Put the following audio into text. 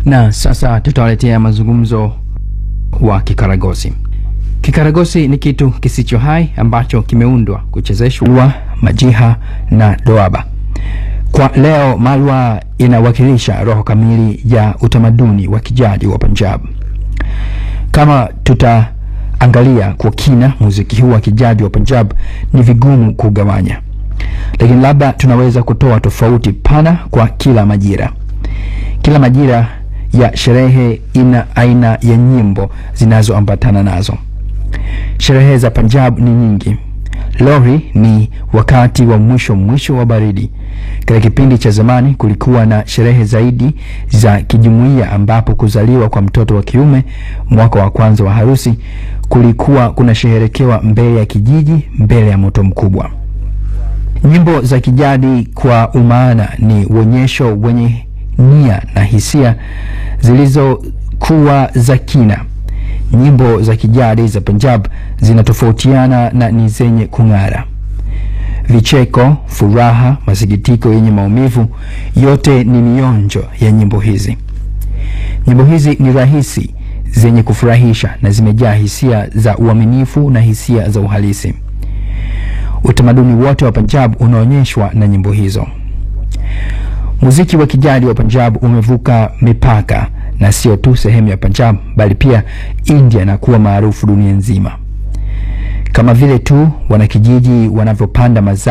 Na sasa tutawaletea mazungumzo wa kikaragosi. Kikaragosi ni kitu kisicho hai ambacho kimeundwa kuchezeshwa majiha na doaba. Kwa leo, malwa inawakilisha roho kamili ya utamaduni wa kijadi wa Punjab. Kama tutaangalia kwa kina muziki huu wa kijadi wa Punjab, ni vigumu kugawanya, lakini labda tunaweza kutoa tofauti pana kwa kila majira. Kila majira ya sherehe ina aina ya nyimbo zinazoambatana nazo. Sherehe za Punjab ni nyingi. Lohri ni wakati wa mwisho mwisho wa baridi. Katika kipindi cha zamani kulikuwa na sherehe zaidi za kijumuiya, ambapo kuzaliwa kwa mtoto wa kiume, mwaka wa kwanza wa harusi, kulikuwa kunasherekewa mbele ya kijiji, mbele ya moto mkubwa. Nyimbo za kijadi kwa umaana ni uonyesho wenye nia na hisia zilizokuwa za kina. Nyimbo za kijadi za Punjab zinatofautiana na ni zenye kung'ara. Vicheko, furaha, masikitiko yenye maumivu, yote ni mionjo ya nyimbo hizi. Nyimbo hizi ni rahisi, zenye kufurahisha na zimejaa hisia za uaminifu na hisia za uhalisi. Utamaduni wote wa Punjab unaonyeshwa na nyimbo hizo. Muziki wa kijadi wa Punjab umevuka mipaka na sio tu sehemu ya Punjab bali pia India na kuwa maarufu dunia nzima. Kama vile tu wanakijiji wanavyopanda mazao